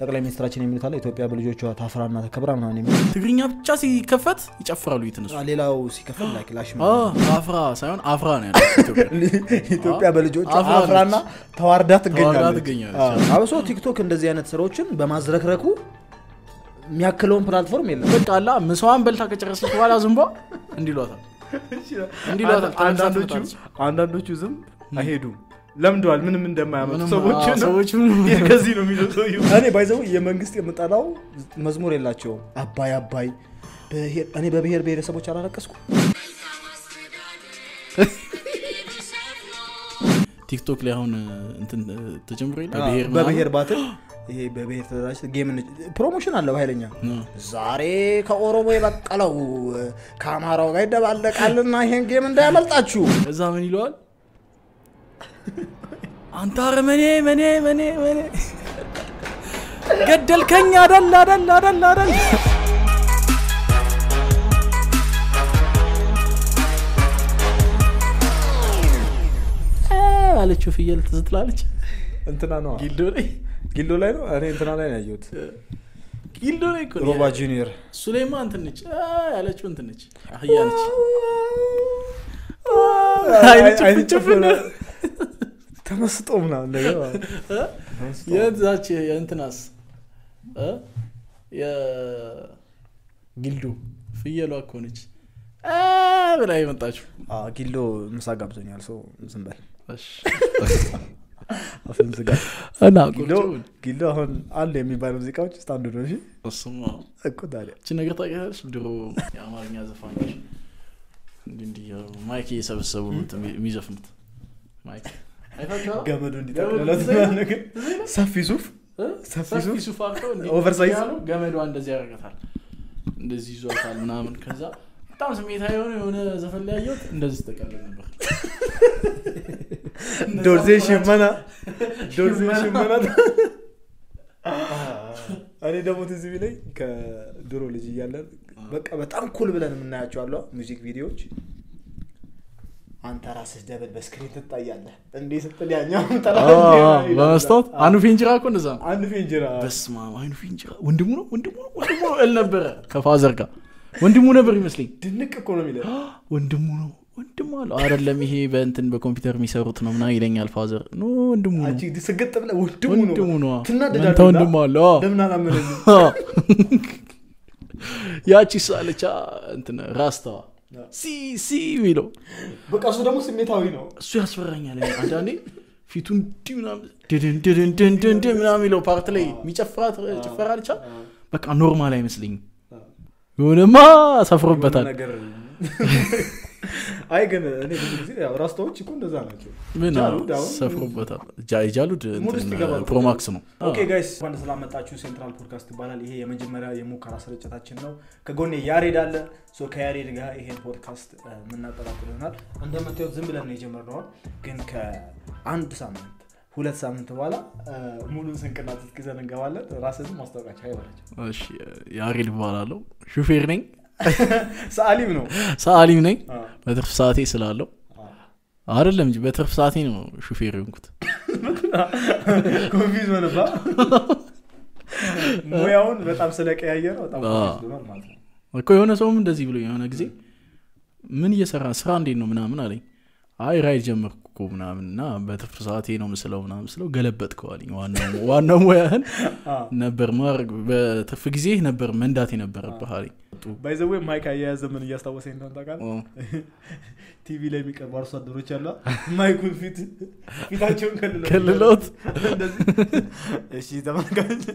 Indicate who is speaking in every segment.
Speaker 1: ጠቅላይ ሚኒስትራችን የሚሉት አለ ኢትዮጵያ በልጆቿ ታፍራና ተከብራ ምናምን የሚል
Speaker 2: ትግርኛ ብቻ ሲከፈት ይጨፍራሉ የተነሱ
Speaker 1: ሌላው ሲከፈል ላይክ ላሽ
Speaker 2: አፍራ ሳይሆን አፍራ ነው ያለው ኢትዮጵያ።
Speaker 1: ኢትዮጵያ በልጆቿ
Speaker 2: አፍራ ነች።
Speaker 1: አፍራና ተዋርዳ ትገኛለች
Speaker 2: ትገኛለች።
Speaker 1: አዎ። አብሶ ቲክቶክ እንደዚህ አይነት ስራዎችን በማዝረክረኩ የሚያክለውን ፕላትፎርም የለም
Speaker 2: በቃ አላ ምሳዋን በልታ ከጨረሰች በኋላ ዝንቧ እንዲሏታል እንዲሏታል
Speaker 3: አንዳንዶቹ አንዳንዶቹ ዝም አይሄዱም ለምደዋል ምንም እንደማያመጡ ሰዎች ነው።
Speaker 2: ሰዎች
Speaker 3: ከዚህ ነው የሚለው ሰውዬው።
Speaker 1: እኔ ባይዘው የመንግስት የምጠላው መዝሙር የላቸውም አባይ አባይ ብሔር- እኔ በብሔር ብሔረሰቦች አላለቀስኩ
Speaker 2: ቲክቶክ ላይ አሁን እንትን ተጀምሮ የለ ብሔር ምናምን?
Speaker 1: በብሔር ባትል ይሄ በብሔር ተደራጅ ጌም ፕሮሞሽን አለው ኃይለኛ
Speaker 2: እ።
Speaker 1: ዛሬ ከኦሮሞ የበቀለው ከአማራው ጋር ይደባለቃልና ይሄን ጌም እንዳያመልጣችሁ
Speaker 2: እዛ ምን ይለዋል አንተ አረመኔ መኔ መኔ መኔ ገደልከኝ አደል አደል አደል አደል አ አለችው ፍየል ትዝ ትላለች
Speaker 1: እንትና ነው
Speaker 2: ጊልዶ ላይ
Speaker 1: ጊልዶ ላይ ነው እኔ እንትና ላይ ነው ያየሁት
Speaker 2: ጊልዶ ላይ እኮ ነው
Speaker 1: ሮባ ጁኒየር
Speaker 2: እሱ ላይማ እንትን ነች አ ያለችው እንትን ነች አህያ ነች አይነት ጭፍን ጭፍን
Speaker 1: ተመስጦ ምናምን ነገር ተመስጦ።
Speaker 2: የዛች የእንትናስ እ? የጊልዱ ፍየሏ እኮ ነች አ ብላ የመጣችው
Speaker 1: አ፣ ጊልዶ ምሳ ጋብዞኛል ሰው ዝም በል
Speaker 2: እሺ።
Speaker 1: አፍን ዝጋ
Speaker 2: እና
Speaker 1: ጊልዶ
Speaker 2: ቁጭ በል።
Speaker 1: ጊልዶ አሁን አለ የሚባሉ ሙዚቃዎች ውስጥ አንዱ ነው እሺ
Speaker 2: እሱማ
Speaker 1: እኮ ታዲያ
Speaker 2: እቺ ነገር ታውቂያለሽ ድሮ የአማርኛ ዘፋኞች እንዲህ እንዲህ ያው ማይክ እየሰበሰቡ ነው እንትን የሚዘፍኑት ማይክ አይታችኋል?
Speaker 1: ገመዱ
Speaker 2: ገመዱ
Speaker 1: እንዲጠቅልለት
Speaker 2: እዚህ
Speaker 1: ምናምን ነገር ሰፊ ሱፍ
Speaker 2: እ?
Speaker 1: ሰፊ
Speaker 2: ሰፊ
Speaker 1: ሱፍ
Speaker 2: ሱፍ አድርገው እንዲህ
Speaker 1: ኦቨርሳይዝ
Speaker 2: ያሉ ገመዷ እንደዚህ ያደርጋታል እንደዚህ ይዟታል ምናምን ከዛ በጣም ስሜታዊ የሆነ የሆነ ዘፈን ላይ ያየሁት እንደዚህ ስተቀልል ነበር
Speaker 1: ዶርዜ ሽመና ዶርዜ ሽመና እኔ ደግሞ ትዝ ቢለኝ ከድሮ ልጅ እያለን በቃ በጣም ኩል ብለን የምናያቸው አለ ሙዚክ ቪዲዮዎች አንተ ራስህ ደብል በስክሪን ትታያለህ እንዲህ ስትል ያኛው
Speaker 2: በመስታወት አኑ ፊንጅራ እኮ እንደዛ ነው
Speaker 1: አንድ ፌንጅራ
Speaker 2: በስመ አብ አይኑ ፊንጅራ ወንድሙ ነው ወንድሙ ነው ወንድሙ ነው እል ነበረ ከፋዘር ጋር ወንድሙ ነበር ይመስለኝ
Speaker 1: ድንቅ እኮ ነው የሚለው
Speaker 2: ወንድሙ ነው ወንድሙ አለው አይደለም ይሄ በእንትን በኮምፒውተር የሚሰሩት ነው ምናምን ይለኛል ፋዘር ኖ ወንድሙ ነው
Speaker 1: አንቺ ስግጥ ብለህ ወንድሙ
Speaker 2: ወንድሙ
Speaker 1: ነው
Speaker 2: ነው
Speaker 1: ትናደዳለህ
Speaker 2: አንተ ወንድሙ አለ አዎ።
Speaker 1: ለምን አላመነኝም
Speaker 2: ያቺ ሳለቻ እንትን ራስተዋ ሲ ሲ የሚለው
Speaker 1: በቃ እሱ ደግሞ ስሜታዊ ነው
Speaker 2: እሱ ያስፈራኛል እኔ አንዳንዴ ፊቱ እንዲህ ምናምን ድድን ድድን ድን ድን ድን ምናምን የሚለው ፓርት ላይ የሚጨፍራት ጭፈራ ልቻ በቃ ኖርማል አይመስልኝም የሆነማ ሰፍሮበታል
Speaker 1: ነገር አይ ግን እኔ ብዙ ጊዜ ያው ራስታዎች እኮ እንደዛ ናቸው
Speaker 2: ምን
Speaker 1: ጃሉድ አሁን
Speaker 2: ሰፍሮበታል ጃ- ጃሉድ
Speaker 1: ሙድ ውስጥ
Speaker 2: እንትን
Speaker 1: ይገባል።
Speaker 2: ፕሮማክስ ነው
Speaker 1: ኦኬ ጋይስ እንኳን ስላመጣችሁ ሴንትራል ፖድካስት ይባላል ይሄ የመጀመሪያ የሙከራ ስርጭታችን ነው ከጎኔ ያሬድ አለ ሶ ከያሬድ ጋር ይሄን ፖድካስት እ፣ የምናጠላቅል ይሆናል እንደምታዩት ዝም ብለን ነው የጀመርነው ግን ከአንድ ሳምንት ሁለት ሳምንት በኋላ እ፣ ሙሉን ስንቅና ትጥቅ ይዘን እንገባለን ራስህን ማስታወቃቸው አይበላቸው
Speaker 2: እሺ ያሬድ እባላለሁ ሹፌር ነኝ
Speaker 1: ሰአሊም ነው
Speaker 2: ሰአሊም ነኝ
Speaker 1: አ፣
Speaker 2: በትርፍ ሰዓቴ ስላለው
Speaker 1: አ።
Speaker 2: አይደለም እንጂ በትርፍ ሰዓቴ ነው ሹፌር የሆንኩት
Speaker 1: ኮንፊዝ ሆነባ ሙያውን በጣም ስለቀያየ ነው በጣም
Speaker 2: አ።
Speaker 1: ኮንፊዝ ሆኗል ማለት ነው
Speaker 2: እኮ የሆነ ሰውም እንደዚህ ብሎ የሆነ ጊዜ ምን እየሰራ ስራ እንዴት ነው ምናምን አለኝ አይ ራይድ ጀመርኩ እኮ ምናምን እና በትርፍ ሰዓቴ ነው ምስለው ምናምን ስለው ገለበጥከው አለኝ ዋናው ዋናው ሙያህን
Speaker 1: አ።
Speaker 2: ነበር ማድረግ በትርፍ ጊዜ ነበር መንዳት የነበረብህ አለኝ
Speaker 1: ባይዘዌ ማይክ አያያዘ ምን እያስታወሰኝ እንደሆነ ታውቃለህ
Speaker 2: ኦ፣
Speaker 1: ቲቪ ላይ የሚቀርቡ አርሶ አደሮች አሉ ማይኩን ፊት ፊታቸውን ከልለው
Speaker 2: ከልለውት
Speaker 1: እንደዚህ እሺ ተመልካች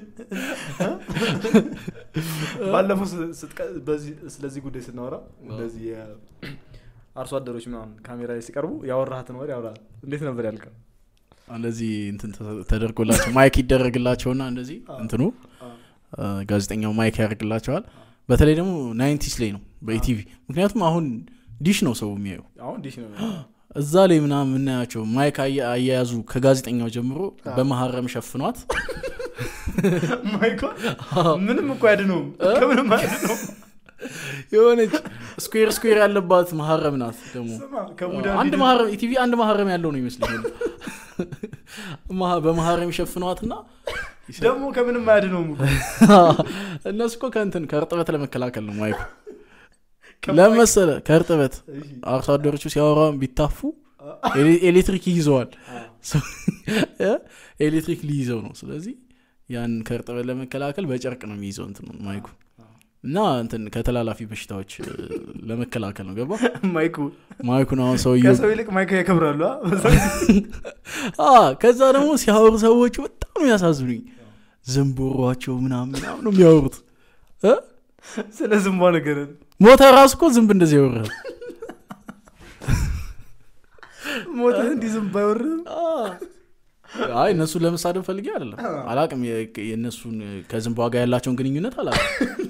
Speaker 1: ባለፈው ስ- ስትቀ- በዚህ ስለዚህ ጉዳይ ስናወራ እንደዚህ አርሶ አደሮች ምናምን ካሜራ ላይ ሲቀርቡ ያወራሃትን ወሬ ያወራ እንዴት ነበር ያልከው
Speaker 2: እንደዚህ እንትን ተ- ተደርጎላቸው ማይክ ይደረግላቸውና እንደዚህ እንትኑ አ፣ ጋዜጠኛው ማይክ ያደርግላቸዋል በተለይ ደግሞ ናይንቲስ ላይ ነው በኢቲቪ ምክንያቱም አሁን ዲሽ ነው ሰው የሚያየው
Speaker 1: አሁን ዲሽ ነው
Speaker 2: እዛ ላይ ምናምን የምናያቸው ማይክ አያ- አያያዙ ከጋዜጠኛው ጀምሮ በመሀረም ሸፍኗት
Speaker 1: ማይኮ ምንም እኮ ያድነውም ከምንም አያድነውም
Speaker 2: የሆነች ስኩዌር ስኩዌር ያለባት መሀረም ናት ደግሞ
Speaker 1: ስማ ከቡዳ
Speaker 2: አንድ መሀረም ኢቲቪ አንድ መሀረም ያለው ነው ይመስለኛል መሀ- በመሀረም ሸፍኗትና
Speaker 3: ደግሞ ከምንም አያድነውም እኮ።
Speaker 2: እነሱ እኮ ከእንትን ከእርጥበት ለመከላከል ነው ማይኩ ለመሰለ ከእርጥበት
Speaker 3: እሺ።
Speaker 2: አርሶ አደሮቹ ሲያወራ ቢታፉ ኤሌ- ኤሌክትሪክ ይይዘዋል እ? ኤሌክትሪክ ሊይዘው ነው ስለዚህ ያን ከእርጥበት ለመከላከል በጨርቅ ነው የሚይዘው እንትን ማይኩ እና እንትን ከተላላፊ በሽታዎች እ, ለመከላከል ነው ገባ
Speaker 3: ማይኩ
Speaker 2: ማይኩን አሁን ሰውየው
Speaker 3: ከሰው ይልቅ ማይክ ያከብራሉ አ?
Speaker 2: አ ከዛ ደግሞ ሲያወሩ ሰዎቹ በጣም ነው ያሳዝኑኝ ዝንቦሯቸው ምናምን ምናምን ነው የሚያወሩት እ?
Speaker 3: ስለ ዝንቧ ነገር
Speaker 2: ሞተር ራሱ እኮ ዝንብ እንደዚህ ያወራል
Speaker 3: ሞተ እንዲህ ዝንብ አይወርም
Speaker 2: አይ እነሱን ለመሳደብ ፈልጌ አይደለም አላቅም የ- የእነሱን ከዝንቧ ጋር ያላቸውን ግንኙነት አላቅም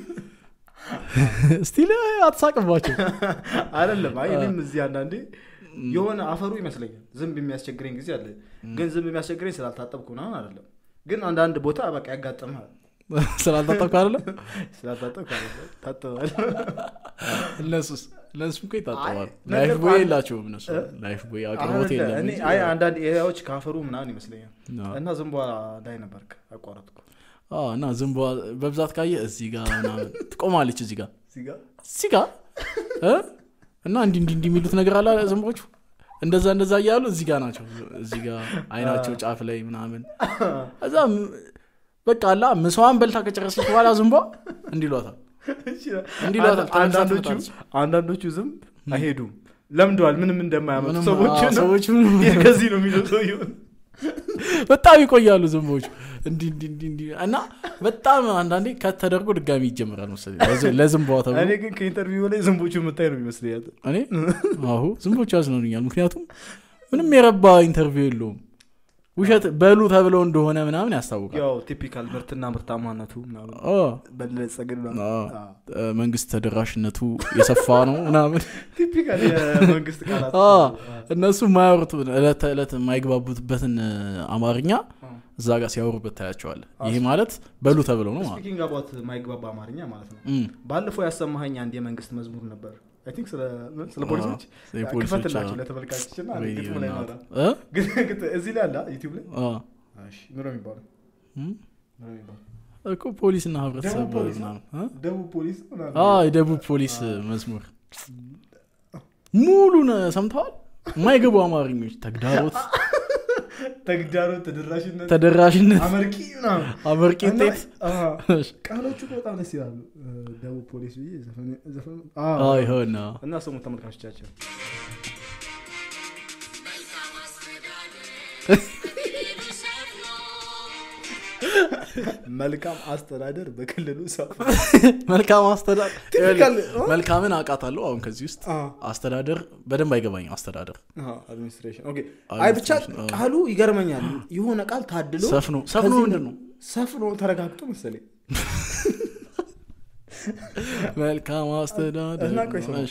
Speaker 2: ስቲል አትሳቅባቸው
Speaker 3: አይደለም አይ እኔም እዚህ አንዳንዴ የሆነ አፈሩ ይመስለኛል ዝንብ የሚያስቸግረኝ ጊዜ አለ ግን ዝንብ የሚያስቸግረኝ ስላልታጠብኩ ምናምን አይደለም ግን አንዳንድ ቦታ በቃ ያጋጥምሃል
Speaker 2: ስላልታጠብኩ አይደለም
Speaker 3: ስላልታጠብኩ አይደለም ታጥባል
Speaker 2: እነሱስ እነሱም እኮ ይታጠባሉ
Speaker 3: አይ፣
Speaker 2: ላይፍ
Speaker 3: ነገር
Speaker 2: ቦይ
Speaker 3: አንድ-
Speaker 2: የላቸውም እነሱ
Speaker 3: እ?
Speaker 2: ላይፍ ቦይ አቅርቦት
Speaker 3: አይደለ፣
Speaker 2: የለም
Speaker 3: እኔ
Speaker 2: እንጂ
Speaker 3: አይ አንዳንድ ኤሪያዎች ካፈሩ ምናምን ይመስለኛል
Speaker 2: አዎ።
Speaker 3: እና ዝንቧ ላይ ነበርክ አቋረጥኩ
Speaker 2: አዎ፣ እና ዝንቧ በብዛት ካየ እዚህ ጋር ምናምን ትቆማለች እዚህ ጋር
Speaker 3: እዚህ ጋር
Speaker 2: እዚህ ጋር እ? እና እንዲህ እንዲህ እንዲህ የሚሉት ነገር አለ ዝንቦቹ እንደዛ እንደዛ እያሉ እዚህ ጋር ናቸው እዚህ ጋር አይናቸው ጫፍ ላይ ምናምን እዛ ም- በቃ አላ ምሰዋን በልታ ከጨረሰች በኋላ ዝንቧ እንዲሏታል እንዲህ ይሏታል፣ ተመልሳ
Speaker 3: አንዳንዶቹ
Speaker 2: ትመጣለች።
Speaker 3: አንዳንዶቹ ዝንብ አይሄዱም ለምደዋል ምንም እንደማያመጡ
Speaker 2: ምንም-
Speaker 3: ሰዎች
Speaker 2: አዎ፣ ሰዎች ምንም-
Speaker 3: ከዚህ ነው የሚለው ሰውየው
Speaker 2: በጣም ይቆያሉ ዝንቦቹ እንዲህ እንዲህ እንዲህ እንዲህ እና በጣም አንዳንዴ ከተደርጎ ድጋሚ ይጀምራል መሰለኝ ለዝ- ለዝንቧ ተብሎ
Speaker 3: እኔ ግን ከኢንተርቪው ላይ ዝንቦቹ የምታይ ነው ይመስለኛል
Speaker 2: እኔ አሁ ዝንቦቹ ያዝናኑኛል ምክንያቱም ምንም የረባ ኢንተርቪው የለውም ውሸት በሉ ተብለው እንደሆነ ምናምን ያስታውቃል
Speaker 3: ያው ቲፒካል ምርትና ምርታማነቱ ምናምን
Speaker 2: አ፣
Speaker 3: በለጸግን ምናምን።
Speaker 2: አ፣
Speaker 3: አዎ።
Speaker 2: እ፣ መንግስት ተደራሽነቱ የሰፋ ነው ምናምን
Speaker 3: ቲፒካል የመንግስት ቃላት
Speaker 2: አ፣ እነሱ የማያወሩት እለት ተዕለት የማይግባቡበትን እ፣ አማርኛ እዛ ጋር ሲያወሩበት ታያቸዋለ ይሄ ማለት በሉ ተብለው ነው ማለት
Speaker 3: ስፒኪንግ አባት ማይግባባ አማርኛ ማለት ነው
Speaker 2: እም፣
Speaker 3: ባለፈው ያሰማኸኝ አንድ የመንግስት መዝሙር ነበር አይ ቲንክ ስለ ስለ ፖሊሶች
Speaker 2: የፖሊሶች፣
Speaker 3: ክፈትላቸው
Speaker 2: አዎ።
Speaker 3: ለተመልካቾችና
Speaker 2: ወይ
Speaker 3: ግጥም ላይ
Speaker 2: እናት።
Speaker 3: ኖራ
Speaker 2: እ?
Speaker 3: ግን ግን እዚህ ላይ አለ ዩቲዩብ ላይ
Speaker 2: አ፣
Speaker 3: እሺ ምሮ የሚባለው
Speaker 2: እም፣
Speaker 3: ምሮ የሚባለው
Speaker 2: እኮ ፖሊስና ህብረተሰብ
Speaker 3: ደቡብ ፖሊስ ነው?
Speaker 2: ምናምን እ?
Speaker 3: ደቡብ ፖሊስ ምናምን
Speaker 2: አ፣ የደቡብ ፖሊስ መዝሙር ሙሉን ሰምተዋል የማይገቡ አማርኞች ተግዳሮት
Speaker 3: ተግዳሮት ተደራሽነት
Speaker 2: ተደራሽነት
Speaker 3: አመርቂ ምናምን
Speaker 2: አመርቂ
Speaker 3: እና-
Speaker 2: ውጤት
Speaker 3: አዎ፣ ቃሎቹ እኮ በጣም ደስ ይላሉ ደቡብ ፖሊስ ብዬ ዘፈን- ዘፈን- አዎ።
Speaker 2: አዎ፣ ይሆን አዎ።
Speaker 3: እና ስሙ ተመልካቾቻችን መልካም አስተዳደር በክልሉ ሰው
Speaker 2: መልካም አስተዳደር
Speaker 3: ቲፒካል
Speaker 2: መልካምን አውቃታለሁ አሁን ከዚህ ውስጥ አስተዳደር በደንብ አይገባኝም አስተዳደር
Speaker 3: አድሚኒስትሬሽን ኦኬ አይ ብቻ
Speaker 2: አድሚኒስትሬሽን፣ አዎ።
Speaker 3: ቃሉ ይገርመኛል የሆነ ቃል ታድሎ
Speaker 2: ሰፍኖ ሰፍኖ
Speaker 3: ከዚህ
Speaker 2: ምንድን ነው
Speaker 3: ሰፍኖ ተረጋግጦ መሰለኝ
Speaker 2: መልካም አስተዳደር
Speaker 3: እና ቆይ ስማ።
Speaker 2: እሺ።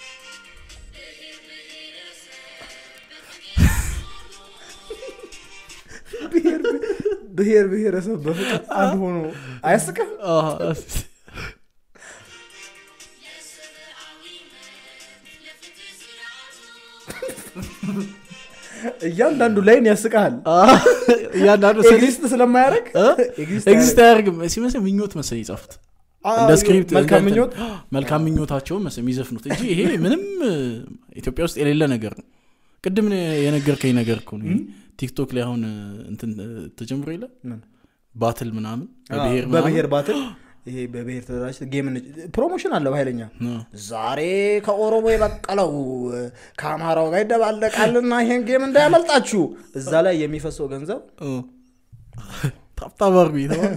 Speaker 3: ብሔር ብሔር ብሔረሰብ በፍቅር አንድ ሆኖ አያስቅም
Speaker 2: አዎ፣ እስ-
Speaker 3: እያንዳንዱ ላይን ያስቃል
Speaker 2: አዎ፣ እያንዳንዱ ሰው
Speaker 3: ኤግዚስት ስለማያደርግ
Speaker 2: እ?
Speaker 3: ኤግዚስት
Speaker 2: ኤግዚስት አያደርግም ሲመስል ምኞት መሰለኝ የጻፉት
Speaker 3: አያደርግ-
Speaker 2: እንደ ስክሪፕት
Speaker 3: መልካም
Speaker 2: እንደ እንትን-
Speaker 3: ምኞት
Speaker 2: መልካም ምኞታቸውን መሰለኝ የሚዘፍኑት እንጂ ይሄ ምንም እ፣ ኢትዮጵያ ውስጥ የሌለ ነገር ነው ቅድም የነገርከኝ ነገር እኮ ነው ይሄ ቲክቶክ ላይ አሁን እ፣ እንትን እ፣ ተጀምሮ የለ
Speaker 3: ምን?
Speaker 2: ባትል ምናምን በብሔር
Speaker 3: በብሔር ባትል ይሄ በብሔር ተደራጅ ጌም ፕሮሞሽን አለው ኃይለኛ
Speaker 2: ምናምን።
Speaker 3: ዛሬ ከኦሮሞ የበቀለው ከአማራው ጋር ይደባለቃልና ይሄን ጌም እንዳያመልጣችሁ እዛ ላይ የሚፈሰው ገንዘብ
Speaker 2: እ። ታብታብ አድርጉ የተባለ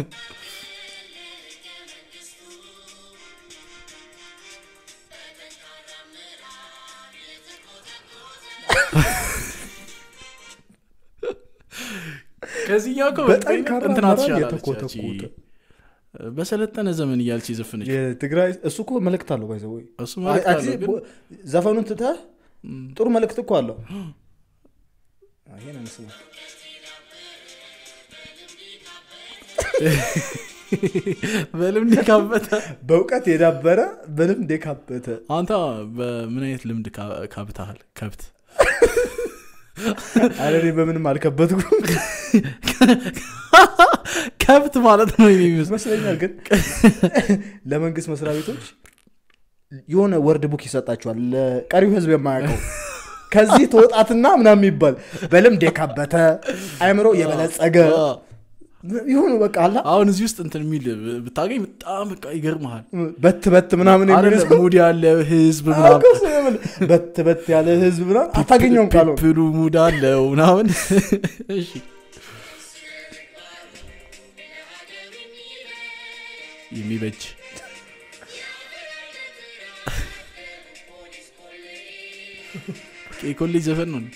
Speaker 2: ከዚህኛው እኮ
Speaker 3: በጠንካራ
Speaker 2: እንትና
Speaker 3: አመራር
Speaker 2: ትሻላለች
Speaker 3: የተኮተኮተ።
Speaker 2: ያቺ፣ በሰለጠነ ዘመን እያልች የዘፈነች
Speaker 3: የትግራይ እሱ እኮ መልእክት አለው ባይዘ ወይ
Speaker 2: እሱ ማለት አለው ግን
Speaker 3: ዘፈኑን ትተህ ጥሩ መልእክት እኮ አለው ይሄን እንስማ
Speaker 2: በልምድ ካበተ
Speaker 3: በእውቀት የዳበረ በልምድ የካበተ
Speaker 2: አንተ በምን አይነት ልምድ ካ- ካብተሃል ከብት
Speaker 3: አረ እኔ በምንም አልከበትኩም
Speaker 2: ከብት ማለት ነው የኔ የሚመስለው።
Speaker 3: ይመስለኛል ግን ለመንግስት መስሪያ ቤቶች የሆነ ወርድ ቡክ ይሰጣቸዋል ለቀሪው ህዝብ የማያውቀው ከዚህ ተወጣትና ምናምን የሚባል በልምድ የካበተ አይምሮ የበለጸገ
Speaker 2: አዎ።
Speaker 3: የሆኑ በቃ አላ
Speaker 2: አሁን እዚህ ውስጥ እንትን የሚል ብታገኝ በጣም በቃ ይገርመሃል
Speaker 3: በት በት ምናምን የሚል
Speaker 2: አይደለ?
Speaker 3: ሰው
Speaker 2: ሙድ ያለ ህዝብ
Speaker 3: አዎ፣
Speaker 2: ምናምን
Speaker 3: እኮ እሱ የምልህ በት በት ያለ ህዝብ ምናምን አታገኘውም ቃሉ
Speaker 2: ፒፕሉ ሙድ አለው ምናምን እሺ የሚበጅ የኮሌጅ ዘፈን ነው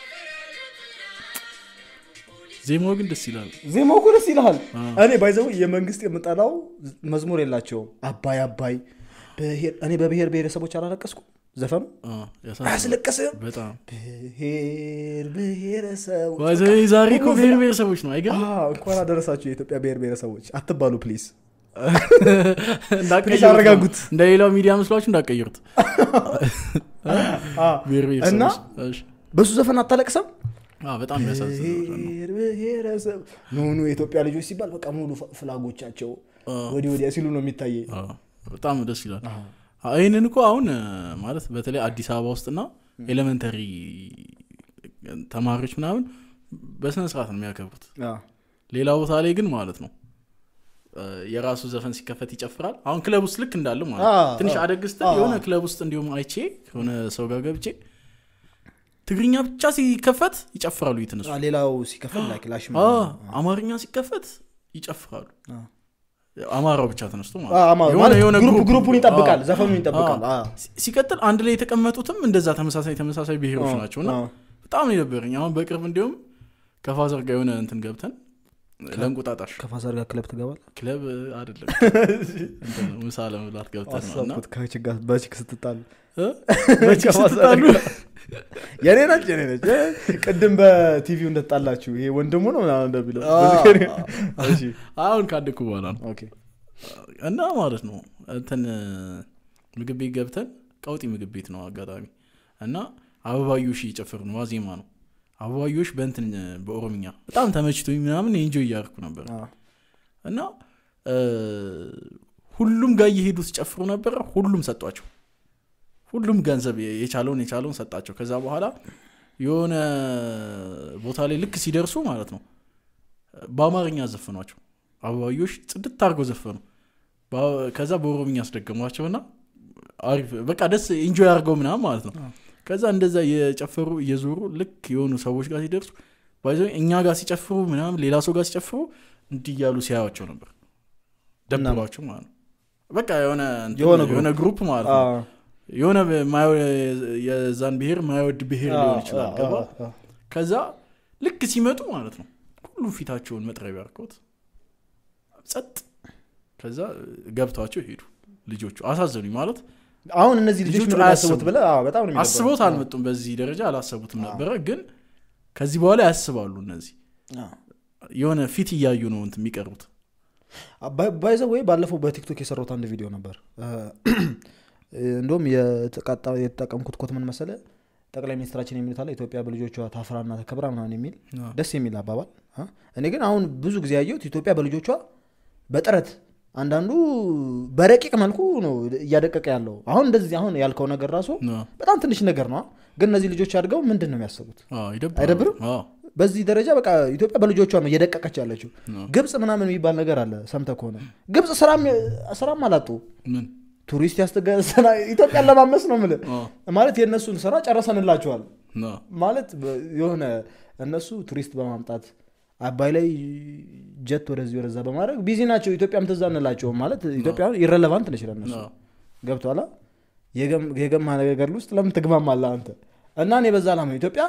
Speaker 2: ዜማው ግን ደስ ይላል
Speaker 3: ዜማው እኮ ደስ ይልሃል
Speaker 2: አዎ።
Speaker 3: እኔ ባይዘው የመንግስት የምጠላው መዝሙር የላቸውም አባይ አባይ ብሔር- እኔ በብሔር ብሔረሰቦች አላለቀስኩ ዘፈኑ
Speaker 2: አዎ፣ ያሳዝናል።
Speaker 3: አያስለቅስም
Speaker 2: በጣም
Speaker 3: ብሔር ብሔረሰቦች
Speaker 2: ባይዘ ዛሬ እኮ ብሔር ብሔረሰቦች ነው አይገርም
Speaker 3: አዎ፣ እንኳን አደረሳችሁ የኢትዮጵያ ብሔር ብሔረሰቦች አትባሉ ፕሊዝ
Speaker 2: እንዳትቀይሩት
Speaker 3: ትንሽ አረጋጉት።
Speaker 2: ነው። እንደ ሌላው ሚዲያ መስሏችሁ እንዳቀይሩት ብሔር
Speaker 3: እና
Speaker 2: ብሔረሰቦች እሺ።
Speaker 3: በሱ ዘፈን አታለቅሰም
Speaker 2: አዎ፣ በጣም ያሳዝናል
Speaker 3: ብሔር ብሔረሰብ ኖኑ የኢትዮጵያ ልጆች ሲባል በቃ ሙሉ ፍ- ፍላጎቻቸው ወዲህ ወዲያ ሲሉ ነው የሚታየኝ
Speaker 2: አዎ፣ በጣም ደስ ይላል አዎ፣ ይህንን እኮ አሁን እ፣ ማለት በተለይ አዲስ አበባ ውስጥና ኤሌመንተሪ ተማሪዎች ምናምን በስነ ስርዓት ነው የሚያከብሩት
Speaker 3: አዎ።
Speaker 2: ሌላ ቦታ ላይ ግን ማለት ነው እ፣ የራሱ ዘፈን ሲከፈት ይጨፍራል አሁን ክለብ ውስጥ ልክ እንዳለው ማለት ነው
Speaker 3: አዎ፣
Speaker 2: ትንሽ
Speaker 3: አዎ።
Speaker 2: አደግ ስትል
Speaker 3: አዎ።
Speaker 2: የሆነ ክለብ ውስጥ እንዲሁም አይቼ ከሆነ ሰው ጋር ገብቼ ትግርኛ ብቻ ሲከፈት ይጨፍራሉ እየተነሱ
Speaker 3: አዎ፣ ሌላው ሲከፈል ላይክ ላሽ
Speaker 2: አዎ፣ አማርኛ ሲከፈት ይጨፍራሉ
Speaker 3: አዎ።
Speaker 2: አማራው ብቻ ተነስቶ ማለት
Speaker 3: አዎ፣
Speaker 2: ነው።
Speaker 3: አማ-
Speaker 2: የሆነ-
Speaker 3: ማለት
Speaker 2: የሆነ
Speaker 3: ግሩፕ
Speaker 2: ግሩፕ-
Speaker 3: ግሩፑን ይጠብቃል
Speaker 2: አዎ።
Speaker 3: ዘፈኑን ይጠብቃል
Speaker 2: አዎ።
Speaker 3: አዎ።
Speaker 2: ሲ- ሲቀጥል አንድ ላይ የተቀመጡትም እንደዛ ተመሳሳይ ተመሳሳይ ብሔሮች
Speaker 3: አዎ፣
Speaker 2: ናቸው እና
Speaker 3: አዎ።
Speaker 2: በጣም ነው የነበረኝ አሁን በቅርብ እንዲሁም ከፋዘር ጋር የሆነ እንትን ገብተን ለእንቁጣጣሽ
Speaker 3: ከፋዘር ጋር ክለብ ትገባል
Speaker 2: ክለብ አይደለም እንትን ነው፣ ምሳ ለመብላት ገብተን ነው እና
Speaker 3: አሰብኩት ከችግ ጋር በችግ ስትጣሉ
Speaker 2: እ? በቺክ
Speaker 3: ከፋዘር
Speaker 2: ስትጣሉ
Speaker 3: ጋር። የኔ ነች የኔ ነች እ፣ ቅድም በቲቪው እንደተጣላችሁ ይሄ ወንድሙ ነው ምናምን እንደሚለው
Speaker 2: አዎ።
Speaker 3: እሺ፣
Speaker 2: አሁን ካደኩ በኋላ ነው
Speaker 3: ኦኬ።
Speaker 2: እና ማለት ነው እንትን ምግብ ቤት ገብተን ቀውጢ ምግብ ቤት ነው አጋጣሚ እና አበባዮሽ እየጨፈሩ ነው ዋዜማ ነው አበባዮሽ በእንትን በኦሮምኛ በጣም ተመችቶኝ ምናምን ኤንጆይ እያደረኩ ነበር
Speaker 3: አዎ።
Speaker 2: እና እ፣ ሁሉም ጋር እየሄዱ ሲጨፍሩ ነበረ ሁሉም ሰጧቸው ሁሉም ገንዘብ የቻለውን የቻለውን ሰጣቸው ከዛ በኋላ የሆነ ቦታ ላይ ልክ ሲደርሱ ማለት ነው በአማርኛ ዘፈኗቸው አበባዮሽ ጽድት አድርገው ዘፈኑ በ- ከዛ በኦሮምኛ አስደገሟቸውና አሪፍ በቃ ደስ ኢንጆይ አድርገው ምናምን ማለት ነው ከዛ እንደዛ የጨፈሩ እየዞሩ ልክ የሆኑ ሰዎች ጋር ሲደርሱ ባይዘ እኛ ጋር ሲጨፍሩ ምናምን ሌላ ሰው ጋር ሲጨፍሩ እንዲህ እያሉ ሲያዩቸው ነበር ደብሯቸው ማለት ነው በቃ የሆነ እንትን-
Speaker 3: የሆነ ግሩፕ።
Speaker 2: የሆነ ግሩፕ ማለት ነው
Speaker 3: አዎ።
Speaker 2: የሆነ የማይወ- የዛን ብሔር ማይወድ ብሔር ሊሆን ይችላል ገባ
Speaker 3: አዎ፣ አዎ።
Speaker 2: ከዛ ልክ ሲመጡ ማለት ነው ሁሉ ፊታቸውን መጥረቢያ አድርገውት ጸጥ ከዛ ገብቷቸው ሄዱ ልጆቹ አሳዘኑኝ ማለት
Speaker 3: አሁን እነዚህ ልጆች
Speaker 2: ልጆቹ
Speaker 3: ምን
Speaker 2: አያስቡም።
Speaker 3: ያስቡት ብለህ አዎ፣ በጣም ነው የሚደብረው።
Speaker 2: አስበውት አልመጡም በዚህ ደረጃ አላሰቡትም ነበረ ግን ከዚህ በኋላ ያስባሉ እነዚህ
Speaker 3: አዎ።
Speaker 2: የሆነ ፊት እያዩ ነው እንትን የሚቀርቡት
Speaker 3: ባይዘ ወይ ባለፈው በቲክቶክ የሰራሁት አንድ ቪዲዮ ነበር እንዲሁም የተቃጣ- የተጠቀምኩት ኮት ምን መሰለ ጠቅላይ ሚኒስትራችን የሚሉት አለ ኢትዮጵያ በልጆቿ ታፍራና ተከብራ ምናምን የሚል ደስ የሚል አባባል አ? እኔ ግን አሁን ብዙ ጊዜ ያየሁት ኢትዮጵያ በልጆቿ በጥረት አንዳንዱ በረቂቅ መልኩ ነው እያደቀቀ ያለው አሁን እንደዚህ አሁን ያልከው ነገር ራሱ
Speaker 2: አዎ።
Speaker 3: በጣም ትንሽ ነገር ነው ግን እነዚህ ልጆች አድገው ምንድን ነው የሚያስቡት
Speaker 2: አዎ፣ ይደብራል።
Speaker 3: አይደብርም?
Speaker 2: አዎ፣
Speaker 3: በዚህ ደረጃ በቃ ኢትዮጵያ በልጆቿ ነው እየደቀቀች ያለችው
Speaker 2: አዎ።
Speaker 3: ግብፅ ምናምን የሚባል ነገር አለ ሰምተ ከሆነ ግብፅ ስራም ስራም አላጡ
Speaker 2: ምን
Speaker 3: ቱሪስት ያስተገሰና ኢትዮጵያን ለማመስ ነው ምል
Speaker 2: አዎ፣
Speaker 3: ማለት የእነሱን ስራ ጨረሰንላቸዋል
Speaker 2: አዎ፣
Speaker 3: ማለት በ- የሆነ እነሱ ቱሪስት በማምጣት አባይ ላይ ጀት ወደዚህ ወደዛ በማድረግ ቢዚ ናቸው ኢትዮጵያም ትዝ አንላቸውም ማለት ኢትዮጵያ ኢረለቫንት ነች ለእነሱ
Speaker 2: አዎ።
Speaker 3: ገብቷላ የገማ ነገር ውስጥ ለምን ትግማማለህ አንተ እና እኔ በዛ ላም ኢትዮጵያ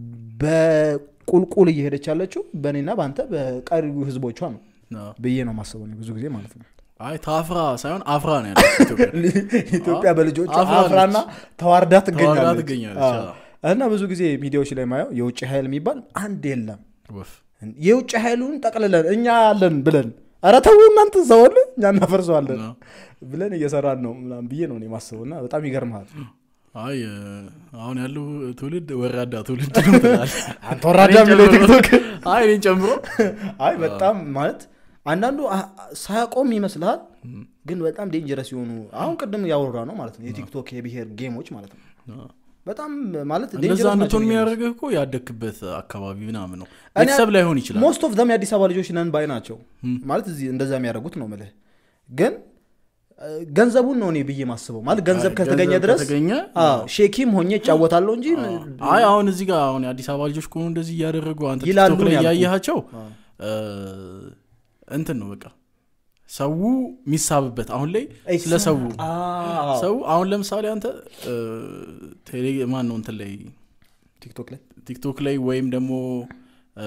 Speaker 3: በቁልቁል እየሄደች ያለችው በእኔና በአንተ በቀሪው ህዝቦቿ ነው
Speaker 2: አዎ።
Speaker 3: ብዬ ነው ማስበው እኔ ብዙ ጊዜ ማለት ነው
Speaker 2: አይ ታፍራ ሳይሆን አፍራ ነው ያለው ኢትዮጵያ
Speaker 3: ኢትዮጵያ በልጆች
Speaker 2: አፍራ
Speaker 3: አፍራና ተዋርዳ ትገኛለች
Speaker 2: ትገኛለች፣
Speaker 3: አዎ። እና ብዙ ጊዜ ሚዲያዎች ላይ ማየው የውጭ ኃይል የሚባል አንድ የለም
Speaker 2: ወፍ
Speaker 3: የውጭ ኃይሉን ጠቅልለን እኛ ያለን ብለን ኧረ ተው እናንተ ዘወል እኛ እናፈርሰዋለን
Speaker 2: አዎ።
Speaker 3: ብለን እየሰራን ነው ምናምን ብዬ ነው እኔ ማስበው እና በጣም ይገርምሃል
Speaker 2: አይ እ፣ አሁን ያለው ትውልድ ወራዳ ትውልድ ነው ትላለህ።
Speaker 3: አንተ ወራዳ
Speaker 2: እኔን
Speaker 3: የሚለው
Speaker 2: ጨምሮ-
Speaker 3: ቲክቶክ
Speaker 2: አይ እኔን ጨምሮ
Speaker 3: አይ በጣም ማለት አንዳንዱ አ- ሳያቆም ይመስልሃል ግን በጣም ዴንጀረስ የሆኑ አሁን ቅድም ያወራ ነው ማለት ነው የቲክቶክ የብሔር ጌሞች ማለት ነው በጣም ማለት
Speaker 2: እንደዛ
Speaker 3: dangerous ናቸው
Speaker 2: እንድትሆን
Speaker 3: ብዬ ነው
Speaker 2: የሚያደርግህ እኮ ያደግክበት አካባቢ ምናምን ነው
Speaker 3: እኔ-
Speaker 2: ቤተሰብ ላይሆን ይችላል
Speaker 3: ሞስት ኦፍ ዘም የአዲስ አበባ ልጆች ነን ባይ ናቸው ማለት እዚህ እንደዛ የሚያደርጉት ነው ምልህ ግን እ፣ ገንዘቡን ነው እኔ ብዬ ማስበው ማለት ገንዘብ
Speaker 2: አይ፣
Speaker 3: ከተገኘ
Speaker 2: ገንዘብ
Speaker 3: ድረስ
Speaker 2: ከተገኘ
Speaker 3: አዎ፣ ሼኪም ሆኜ እጫወታለሁ እንጂ
Speaker 2: አይ አሁን እዚህ ጋር አሁን የአዲስ አበባ ልጆች ከሆኑ እንደዚህ እያደረጉ አንተ
Speaker 3: ይላሉ
Speaker 2: ቲክቶክ ላይ
Speaker 3: ነው ያልኩህ።
Speaker 2: እያየሃቸው እ፣ እንትን ነው በቃ ሰው የሚሳብበት አሁን ላይ ስለ ሰው
Speaker 3: አዎ፣
Speaker 2: ሰው አሁን ለምሳሌ አንተ እ፣ ቴሌ ማን ነው እንትን ላይ
Speaker 3: ቲክቶክ ላይ
Speaker 2: ቲክቶክ ላይ ወይም ደግሞ እ፣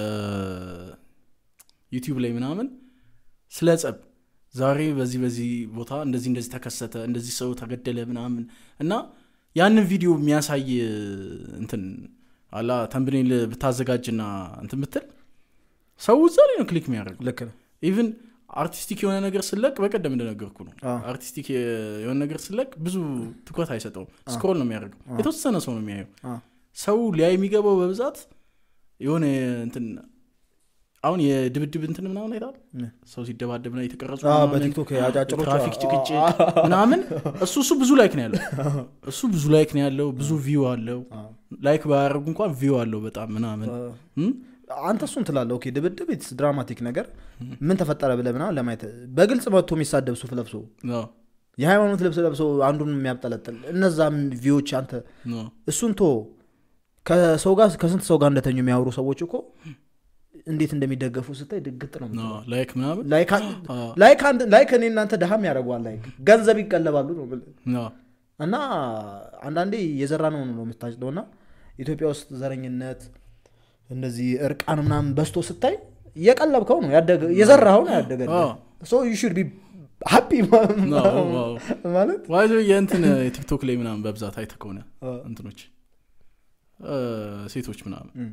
Speaker 2: ዩቲዩብ ላይ ምናምን ስለ ጸብ ዛሬ በዚህ በዚህ ቦታ እንደዚህ እንደዚህ ተከሰተ እንደዚህ ሰው ተገደለ ምናምን እና ያንን ቪዲዮ የሚያሳይ እንትን አላ ተንብኔል ብታዘጋጅና እንትን ብትል ሰው እዛ ላይ ነው ክሊክ የሚያደርገው
Speaker 3: ልክ ነው
Speaker 2: ኢቭን አርቲስቲክ የሆነ ነገር ስለቅ በቀደም እንደነገርኩ ነው
Speaker 3: አዎ።
Speaker 2: አርቲስቲክ የሆነ ነገር ስለቅ ብዙ ትኩረት አይሰጠውም ስክሮል ነው የሚያደርገው የተወሰነ ሰው ነው የሚያየው
Speaker 3: አዎ።
Speaker 2: ሰው ሊያይ የሚገባው በብዛት የሆነ እንትን አሁን የድብድብ እንትን ምናምን አይታል
Speaker 3: ምን?
Speaker 2: ሰው ሲደባደብ ና የተቀረጹ
Speaker 3: አዎ፣
Speaker 2: ምናምን
Speaker 3: በቲክቶክ አጫጭሮች
Speaker 2: ትራፊክ
Speaker 3: አዎ፣
Speaker 2: ጭቅጭቅ
Speaker 3: አዎ።
Speaker 2: ምናምን እሱ እሱ ብዙ ላይክ ነው ያለው እሱ ብዙ ላይክ ነው ያለው ብዙ ቪው አለው
Speaker 3: አዎ።
Speaker 2: ላይክ ባያደርጉ እንኳን ቪው አለው በጣም ምናምን እም?
Speaker 3: አንተ እሱን ትላለህ ኦኬ ድብድብ ኢትስ ድራማቲክ ነገር ምን ተፈጠረ ብለህ ምናምን ለማየት በግልጽ መጥቶ የሚሳደብ ሱፍ ለብሶ
Speaker 2: አዎ፣
Speaker 3: የሃይማኖት ልብስ ለብሶ አንዱን የሚያብጠለጥል እነዛም ቪዎች አንተ
Speaker 2: አዎ።
Speaker 3: እሱን ቶ ከሰው ጋር ከስንት ሰው ጋር እንደተኙ የሚያወሩ ሰዎች እኮ እንዴት እንደሚደገፉ ስታይ ድግጥ ነው የምትለው።
Speaker 2: አዎ፣ ላይክ ምናምን
Speaker 3: ላይክ አን-
Speaker 2: አዎ፣
Speaker 3: ላይክ አንድ- ላይክ እኔ እናንተ ድሃም ያደርገዋል ላይክ ገንዘብ ይቀለባሉ ነው የምልህ።
Speaker 2: አዎ፣
Speaker 3: እና አንዳንዴ የዘራ ነው ነው የምታጭደው እና ኢትዮጵያ ውስጥ ዘረኝነት እንደዚህ እርቃን ምናምን በስቶ ስታይ እየቀለብከው ነው ያደገ የዘራኸው ነው ያደገ
Speaker 2: አዎ።
Speaker 3: ሶ ዩ ሹድ ቢ ሃፒ
Speaker 2: አዎ፣ አዎ።
Speaker 3: ማለት
Speaker 2: ዋይዞ የእንትን የቲክቶክ ላይ ምናምን በብዛት አይተህ ከሆነ እንትኖች እ፣ ሴቶች ምናምን
Speaker 3: እም።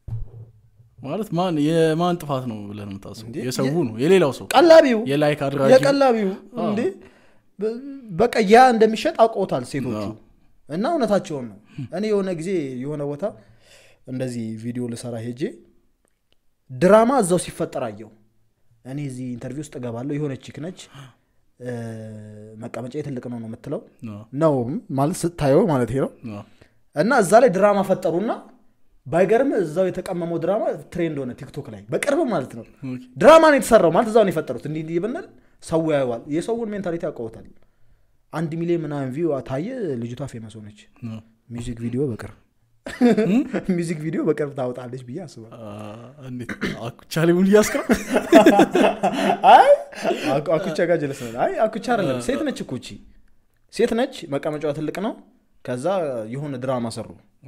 Speaker 2: ማለት ማን የማን ጥፋት ነው ብለህ ነው የምታስበው
Speaker 3: እንዴ?
Speaker 2: የሰው ነው የሌላው ሰው
Speaker 3: ቀላቢው
Speaker 2: የላይክ አድራጊ
Speaker 3: የቀላቢው
Speaker 2: አዎ።
Speaker 3: እንዴ በ- በቃ ያ እንደሚሸጥ አውቀውታል ሴቶቹ
Speaker 2: አዎ።
Speaker 3: እና እውነታቸውን ነው እኔ የሆነ ጊዜ የሆነ ቦታ እንደዚህ ቪዲዮ ልሰራ ሄጄ ድራማ እዛው ሲፈጠር አየው እኔ እዚህ ኢንተርቪው ውስጥ እገባለሁ የሆነ ቺክ ነች እ፣ መቀመጫ ትልቅ ነው ነው የምትለው
Speaker 2: አዎ፣
Speaker 3: ነው ማለት ስታየው ማለት ነው
Speaker 2: አዎ።
Speaker 3: እና እዛ ላይ ድራማ ፈጠሩና ባይገርም እዛው የተቀመመው ድራማ ትሬንድ ሆነ ቲክቶክ ላይ በቅርብ ማለት ነው
Speaker 2: ኦኬ።
Speaker 3: ድራማ ነው የተሰራው ማለት እዛው ነው የፈጠሩት እንዲህ እንዲህ ብንል ሰው ያየዋል የሰውን ሜንታሊቲ ያውቀውታል አንድ ሚሊዮን ምናምን ቪው ታየ ልጅቷ ፌመስ ሆነች
Speaker 2: አዎ።
Speaker 3: ሚውዚክ ቪዲዮ በቅርብ ሚውዚክ ቪዲዮ በቅርብ ታወጣለች ብዬ አስባል
Speaker 2: አ፣ እንዴት አኩቻ ላይ ምን እያስቀር
Speaker 3: አይ አኩ- አኩቻ ጋር ጀለስ ነው አይ አኩቻ አይደለም ሴት ነች እኮ እቺ ሴት ነች መቀመጫዋ ትልቅ ነው ከዛ የሆነ ድራማ ሰሩ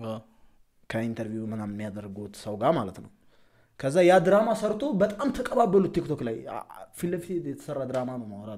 Speaker 3: ከኢንተርቪው ምናምን የሚያደርጉት ሰው ጋር ማለት ነው ከዛ ያ ድራማ ሰርቶ በጣም ተቀባበሉት ቲክቶክ ላይ አ- አ- ፊት ለፊት የተሰራ ድራማ ነው ማወራል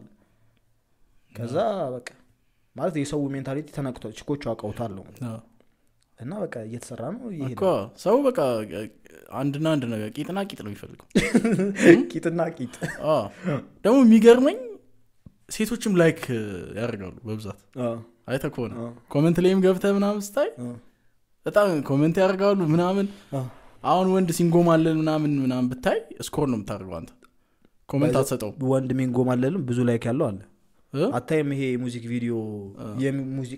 Speaker 3: ከዛ በቃ ማለት የሰው ሜንታሊቲ ተነቅቷል ችኮቹ አውቀውታል ነው እና በቃ እየተሰራ ነው ይሄ
Speaker 2: እኮ ሰው በቃ አንድና አንድ ነገር ቂጥና ቂጥ ነው የሚፈልገው
Speaker 3: ቂጥና ቂጥ
Speaker 2: አ፣ ደግሞ የሚገርመኝ ሴቶችም ላይክ ያደርጋሉ በብዛት አይተህ ከሆነ
Speaker 3: አ።
Speaker 2: ኮመንት ላይም ገብተህ ምናምን ስታይ
Speaker 3: አ።
Speaker 2: በጣም ኮመንት ያደርጋሉ ምናምን
Speaker 3: አ።
Speaker 2: አሁን ወንድ ሲንጎማለን ምናምን ምናምን ብታይ ስኮር ነው የምታደርገው አንተ ኮመንት አትሰጠውም
Speaker 3: ወንድ ሚንጎማለልም ብዙ ላይክ ያለው አለ
Speaker 2: እ?
Speaker 3: አታይም ይሄ የሙዚክ ቪዲዮ የሙዚቃ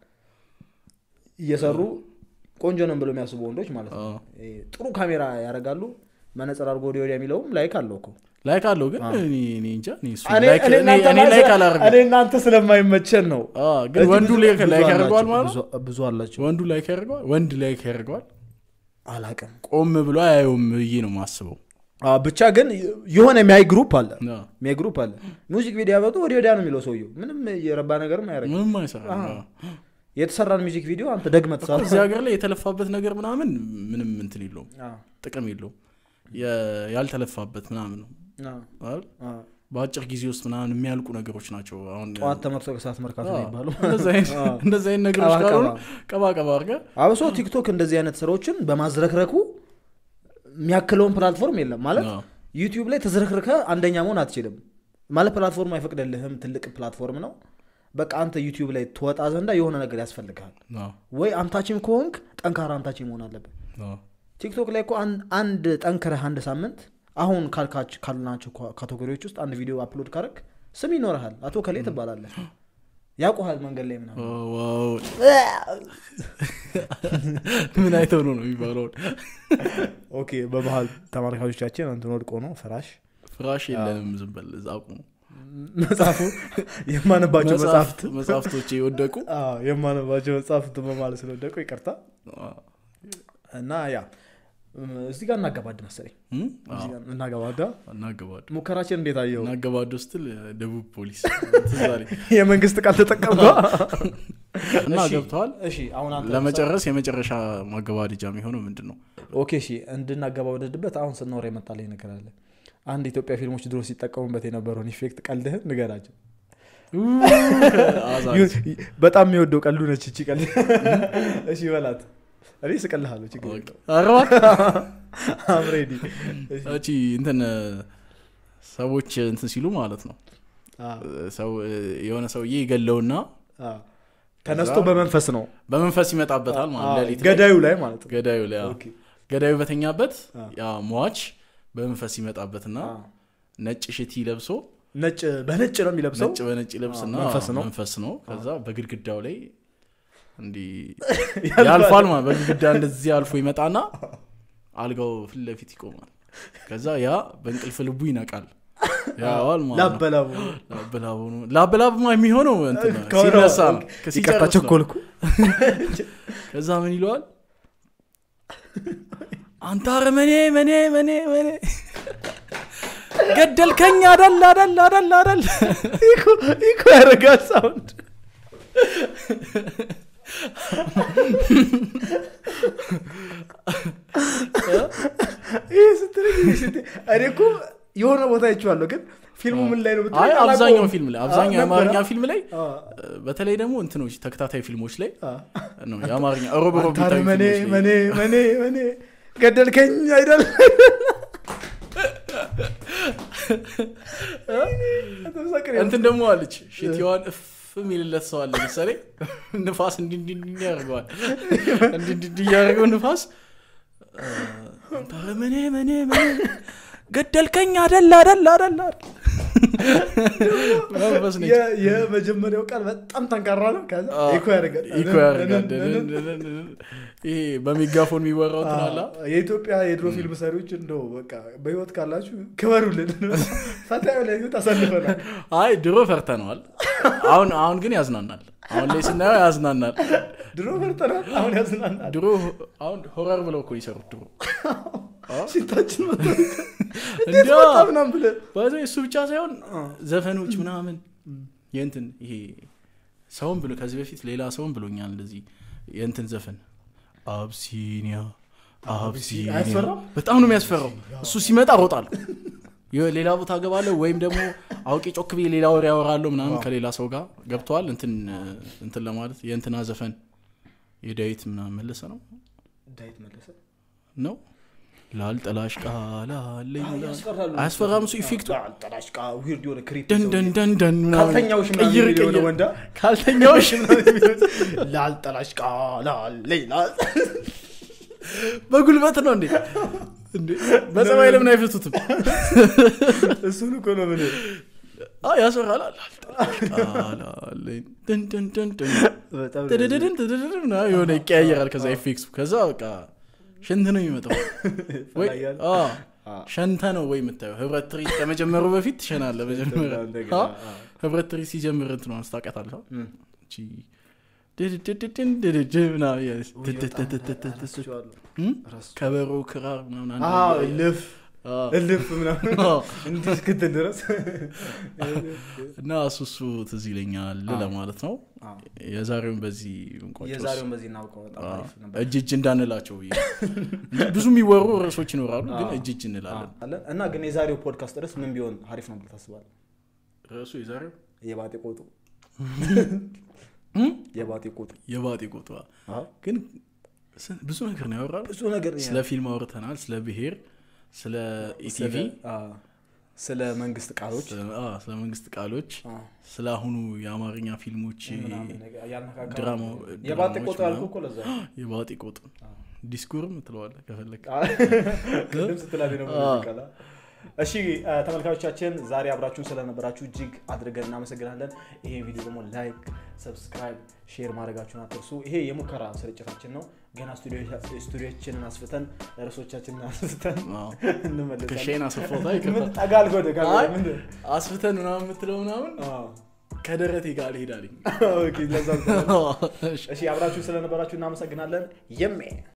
Speaker 3: እየሰሩ ቆንጆ ነው ብለው የሚያስቡ ወንዶች ማለት ነው
Speaker 2: አ።
Speaker 3: ይሄ ጥሩ ካሜራ ያደርጋሉ መነጽር አድርጎ ወዲያ ወዲያ የሚለውም ላይክ አለው እኮ
Speaker 2: ላይክ አለው ግን እኔ እኔ እንጃ እኔ እሱ
Speaker 3: እኔ
Speaker 2: ላይክ-
Speaker 3: እኔ
Speaker 2: እኔ-
Speaker 3: እናንተ
Speaker 2: እኔ
Speaker 3: ማለት-
Speaker 2: ላይክ አላደርግም
Speaker 3: እኔ እናንተ ስለማይመቸን ነው
Speaker 2: አ፣ ግን
Speaker 3: እዚህ
Speaker 2: ወንዱ
Speaker 3: ብዙ-
Speaker 2: ላይክ
Speaker 3: ብዙ
Speaker 2: ላይክ
Speaker 3: አላቸው፣
Speaker 2: ያደርገዋል ማለት ነው
Speaker 3: ብዙ- ብዙ አላቸው
Speaker 2: ወንዱ ላይክ ያደርገዋል ወንድ ላይክ ያደርገዋል
Speaker 3: አላቅም
Speaker 2: ቆም ብሎ አያየውም ብዬ ነው ማስበው
Speaker 3: አ፣ ብቻ ግን የሆነ የሚያይ ግሩፕ አለ
Speaker 2: አ፣
Speaker 3: የሚያይ ግሩፕ አለ ሙዚክ ቪዲዮ ያበጡ ወዲያ ወዲያ ነው የሚለው ሰውየው ምንም የረባ ነገርም አያደርግም
Speaker 2: ምንም አይሰራም
Speaker 3: አ።
Speaker 2: አ።
Speaker 3: የተሰራን ሚውዚክ ቪዲዮ አንተ ደግመህ ትሰራ
Speaker 2: እዚህ ሀገር ላይ የተለፋበት ነገር ምናምን ምንም እንትን የለውም ጥቅም የለውም የ- ያልተለፋበት ምናምን ነው አይደል? በአጭር ጊዜ ውስጥ ምናምን የሚያልቁ ነገሮች ናቸው አሁን
Speaker 3: ጠዋት ተመርቶ ከሰዓት መርካቶ
Speaker 2: አ፣
Speaker 3: ነው የሚባለው
Speaker 2: እንደዚህ አይነት-
Speaker 3: አ።
Speaker 2: እንደዚህ አይነት ነገሮች
Speaker 3: ቀባ
Speaker 2: ካልሆኑ
Speaker 3: ቀባ።
Speaker 2: ቀባ ቀባ አድርገህ
Speaker 3: አብሶ ቲክቶክ እንደዚህ አይነት ስራዎችን በማዝረክረኩ የሚያክለውን ፕላትፎርም የለም ማለት
Speaker 2: አ፣
Speaker 3: ዩቲዩብ ላይ ተዝረክርከ አንደኛ መሆን አትችልም ማለት ፕላትፎርም አይፈቅደልህም ትልቅ ፕላትፎርም ነው በቃ አንተ ዩቲዩብ ላይ ትወጣ ዘንዳ የሆነ ነገር ያስፈልግሃል
Speaker 2: አዎ፣
Speaker 3: ወይ አምታችም ከሆንክ ጠንካራ አምታችም መሆን አለብን
Speaker 2: አዎ።
Speaker 3: ቲክቶክ ላይ እኮ አን- አንድ ጠንክረህ አንድ ሳምንት አሁን ካልካች ካልናቸው ካ- ካቴጎሪዎች ውስጥ አንድ ቪዲዮ አፕሎድ ካረግ ስም ይኖርሃል አቶ ከሌ ትባላለህ ያውቁሃል መንገድ ላይ ምናምን
Speaker 2: ኦ፣ ዋው። ምን አይተው ነው ነው የሚባለውን
Speaker 3: ኦኬ በመሀል ተመልካቾቻችን እንትን ወድቆ ነው ፍራሽ
Speaker 2: ፍራሽ የለንም ዝም በል እዛ አቁሙ
Speaker 3: መጽሐፉ የማነባቸው መጽሐፍት
Speaker 2: መጽሐፍቶች የወደቁ
Speaker 3: አዎ፣ የማነባቸው መጽሐፍት በማለት ስለወደቁ ይቅርታ እና ያ እም፣ እዚህ ጋር እናገባድ መሰለኝ
Speaker 2: እም?
Speaker 3: እዚህ
Speaker 2: አዎ፣
Speaker 3: ጋር እናገባዳ
Speaker 2: እናገባዱ
Speaker 3: ሙከራችን እንዴት አየው
Speaker 2: እናገባዱ ስትል ደቡብ ፖሊስ ትዝ አለኝ።
Speaker 3: የመንግስት ቃል ተጠቀምኳ
Speaker 2: እና
Speaker 3: እሺ፣
Speaker 2: ገብተዋል
Speaker 3: እሺ አሁን አንተ
Speaker 2: ለመጨረስ የመጨረሻ ማገባደጃ የሚሆነው ምንድን ነው
Speaker 3: ኦኬ እሺ እንድናገባ ወደድበት አሁን ስናወራ የመጣልኝ ነገር አለ አንድ ኢትዮጵያ ፊልሞች ድሮ ሲጠቀሙበት የነበረውን ኢፌክት ቀልድህን ንገራቸው
Speaker 2: አዛኝ።
Speaker 3: በጣም የሚወደው ቀልዱ ነች እቺ ቀልድ እሺ በላት እኔ ስቀልሃለሁ ችግር
Speaker 2: ኦኬ።
Speaker 3: የለውም።
Speaker 2: ኧረ እባክህ።
Speaker 3: I'm ready። እሺ።
Speaker 2: እቺ እንትን ሰዎች እንትን ሲሉ ማለት ነው
Speaker 3: አ፣
Speaker 2: ሰው የሆነ ሰውዬ ይገለውና
Speaker 3: አ። ተነስቶ በመንፈስ ነው
Speaker 2: በመንፈስ ይመጣበታል
Speaker 3: አ፣
Speaker 2: ማለት ሌሊት ላይ።
Speaker 3: ገዳዩ ላይ ማለት ነው
Speaker 2: ገዳዩ ላይ አዎ።
Speaker 3: ኦኬ።
Speaker 2: ገዳዩ በተኛበት
Speaker 3: አ።
Speaker 2: ያ ሟች በመንፈስ ይመጣበትና
Speaker 3: አ።
Speaker 2: ነጭ ሽቲ ለብሶ
Speaker 3: ነጭ በነጭ ነው የሚለብሰው
Speaker 2: ነጭ በነጭ ለብስና
Speaker 3: አ፣ መንፈስ ነው።
Speaker 2: መንፈስ ነው ከዛ በግድግዳው ላይ እንዲህ
Speaker 3: ያልፋል።
Speaker 2: ያልፋል ማለት በግድግዳ እንደዚህ አልፎ ይመጣና አልጋው ፊት ለፊት ይቆማል ከዛ ያ በእንቅልፍ ልቡ ይነቃል ያዋል ማለት ነው
Speaker 3: ላበላቡ
Speaker 2: ላበላቡ ነው ላበላቡማ የሚሆነው እንትን ነው፣
Speaker 3: ከሆነ-
Speaker 2: ሲነሳ ነው
Speaker 3: ይቅርታ
Speaker 2: ሲጨርስ ነው።
Speaker 3: ቸኮልኩ
Speaker 2: ከዛ ምን ይለዋል አንተ አረመኔ መኔ መኔ መኔ ገደልከኝ አደል አደል አደል አደል
Speaker 3: ኢኮ ያደርጋል ሳውንድ ይህ ስትለኝ ይህ ስትለኝ እኔ እኮ የሆነ ቦታ አይቼዋለሁ ግን ፊልሙ ምን ላይ ነው ብትለኝ
Speaker 2: አይ
Speaker 3: አላውቀውም።
Speaker 2: አብዛኛው ፊልም ላይ አብዛኛው
Speaker 3: አ፣
Speaker 2: የአማርኛ
Speaker 3: ነበረ?
Speaker 2: ፊልም ላይ
Speaker 3: አ፣
Speaker 2: በተለይ ደግሞ እንትኖች ተከታታይ ፊልሞች ላይ
Speaker 3: አ።
Speaker 2: ነው የአማርኛ ሮብ ሮብ
Speaker 3: አንተ
Speaker 2: የሚታዩ
Speaker 3: መኔ
Speaker 2: ፊልሞች ላይ
Speaker 3: መኔ መኔ መኔ ገደልከኝ አይደል
Speaker 2: እንትን ደግሞ አለች ሽቲዋን እፍ የሚልለት ሰው አለ ምሳሌ ንፋስ እንዲ እንዲ እንዲ ያደርገዋል እንዲ እንዲ እንዲ እያደረገው ንፋስ አ፣ አንተ መኔ መኔ መኔ ገደልከኝ አደል አደል አደል አደል መንፈስ ነች
Speaker 3: የ- የመጀመሪያው ቃል በጣም ጠንካራ ነው ከዛ
Speaker 2: አ፣
Speaker 3: ኢኮ ያደርጋል
Speaker 2: ኢኮ ያደርጋል ይሄ በሚጋፎን የሚወራው እንትን አለ
Speaker 3: አ፣ የኢትዮጵያ የድሮ ፊልም ሰሪዎች እንደው በቃ በህይወት ካላችሁ ክበሩልን ፈታ ላይ ህይወት አሳልፈናል
Speaker 2: አይ ድሮ ፈርተነዋል አሁን አሁን ግን ያዝናናል አሁን ላይ ስናየው ያዝናናል
Speaker 3: ድሮ ፈርተናል አሁን ያዝናናል
Speaker 2: ድሮ አሁን ሆረር ብለው እኮ ይሰሩት ድሮ
Speaker 3: ሽታችን መጥቶ እንዴት
Speaker 2: እንዲያ
Speaker 3: መጣ ምናምን ብለህ
Speaker 2: ባይዘ እሱ ብቻ ሳይሆን ዘፈኖች ምናምን የእንትን ይሄ ሰውን ብሎ ከዚህ በፊት ሌላ ሰውን ብሎኛል እንደዚህ የእንትን ዘፈን አብሲኒያ አብሲኒያ
Speaker 3: አያስፈራም?
Speaker 2: በጣም ነው የሚያስፈራው እሱ ሲመጣ ሮጣለሁ የ- ሌላ ቦታ ገባለሁ ወይም ደግሞ አውቄ ጮክ ብዬ ሌላ ወሬ ያወራለሁ ምናምን ከሌላ ሰው ጋር ገብተዋል እንትን እንትን ለማለት የእንትና ዘፈን የዳዊት ምናምን መለሰ ነው
Speaker 3: ዳዊት መለሰ
Speaker 2: ነው ላልጠላሽ ቃላለኝ
Speaker 3: ያስፈራሉ
Speaker 2: አያስፈራም እሱ ኢፌክቱ
Speaker 3: ጠላሽቃ ዊርድ የሆነ ክሪፕ
Speaker 2: ደን ደን ደን ደን ምናምን
Speaker 3: ካልተኛውሽ ምናምን
Speaker 2: ቅይር
Speaker 3: የሚል የሆነ
Speaker 2: ቅይር
Speaker 3: ወንዳ
Speaker 2: ካልተኛውሽ
Speaker 3: ላልጠላሽቃ ላሌላ
Speaker 2: በጉልበት ነው እንዴ እንዴ በጸባይ ለምን አይፈቱትም
Speaker 3: እሱን እኮ ነው ምን
Speaker 2: አ ያስፈራል አላልጠላሽ ቃላለኝ ደን ደን ደን ደን
Speaker 3: በጣም
Speaker 2: ትድድድን ትድድድን ምናምን የሆነ ይቀያየራል ከዛ ኢፌክሱ ከዛ በቃ ሸንት ነው የሚመጣው ወይ
Speaker 3: ፈላያል።
Speaker 2: አ፣
Speaker 3: አ።
Speaker 2: ሸንተ ነው ወይ የምታየው ህብረት ትርኢት ከመጀመሩ በፊት ትሸናለ መጀመሪያ
Speaker 3: እንደገና፣
Speaker 2: አ፣
Speaker 3: አ።
Speaker 2: ህብረት ትርኢት ሲጀምር እንትኗን ስታውቃታለህ
Speaker 3: እም።
Speaker 2: እቺ ድድድድድን ድድድ ምናምን እያለች ትትትትትትት
Speaker 3: ረስቼዋለሁ።
Speaker 2: እም?
Speaker 3: ረስቼዋለሁ።
Speaker 2: ከበሮ ክራር ምናምን አንድ
Speaker 3: አዎ፣
Speaker 2: ላይ-
Speaker 3: እልፍ
Speaker 2: አ፣
Speaker 3: እልፍ ምናምን
Speaker 2: አ።
Speaker 3: እንዲህ እስክትል ድረስ
Speaker 2: እና እሱ እሱ ትዝ ይለኛል
Speaker 3: አ።
Speaker 2: ለማለት ነው
Speaker 3: አዎ።
Speaker 2: የዛሬውን በዚህ እንቋጨው።
Speaker 3: የዛሬውን በዚህ እናውቀው በጣም
Speaker 2: አ፣
Speaker 3: አሪፍ ነበር።
Speaker 2: እጅ እጅ እንዳንላቸው ብዬ እንጂ ብዙ የሚወሩ ርዕሶች ይኖራሉ ግን
Speaker 3: አዎ።
Speaker 2: እጅ እጅ እንላለን
Speaker 3: አለን። እና ግን የዛሬው ፖድካስት ርዕስ ምን ቢሆን አሪፍ ነው ብለህ ታስባለህ?
Speaker 2: ርዕሱ የዛሬው
Speaker 3: የባጤ ቆጡ
Speaker 2: እም?
Speaker 3: የባጤ ቆጡ
Speaker 2: የባጤ ቆጧ
Speaker 3: አዎ።
Speaker 2: ግን ስ- ብዙ ነገር ነው ያወራል
Speaker 3: ብዙ ነገር
Speaker 2: ስለ ፊልም አውርተናል ስለ ብሄር ስለ ኢቲቪ
Speaker 3: አዎ። ስለ መንግስት ቃሎች
Speaker 2: ስለ- አ፣ ስለ መንግስት ቃሎች
Speaker 3: አ፣
Speaker 2: ስለ አሁኑ የአማርኛ ፊልሞች
Speaker 3: ምናምን ነገር ያነካካ-
Speaker 2: ድራማ
Speaker 3: የባጤ
Speaker 2: ድራማዎች
Speaker 3: ቆጦ ያልኩህ
Speaker 2: ምናምን።
Speaker 3: እኮ ለዛ
Speaker 2: የባጤ ቆጥ ዲስኩርም ትለዋለ ከፈለግ
Speaker 3: ቅድም ስትላል ነው
Speaker 2: አ።
Speaker 3: ቃላ እሺ አ፣ ተመልካቾቻችን ዛሬ አብራችሁን ስለነበራችሁ እጅግ አድርገን እናመሰግናለን ይሄ ቪዲዮ ደግሞ ላይክ ሰብስክራይብ ሼር ማድረጋችሁን አትርሱ ይሄ የሙከራ ስርጭታችን ነው ገና ስቱዲዮችንን አስፍተን ርዕሶቻችንን አስፍተን እንመለሳለን
Speaker 2: ከሼን አስፎታ
Speaker 3: ምን
Speaker 2: ይከፋል
Speaker 3: ጠጋ አልጎደ
Speaker 2: አይ፣
Speaker 3: ምንድን
Speaker 2: አስፍተን ምናምን የምትለው ምናምን
Speaker 3: አዎ።
Speaker 2: ከደረቴ ጋር ልሄዳልኝ
Speaker 3: ኦኬ፣ ለዛ እሺ አብራችሁ ስለነበራችሁ እናመሰግናለን የሜ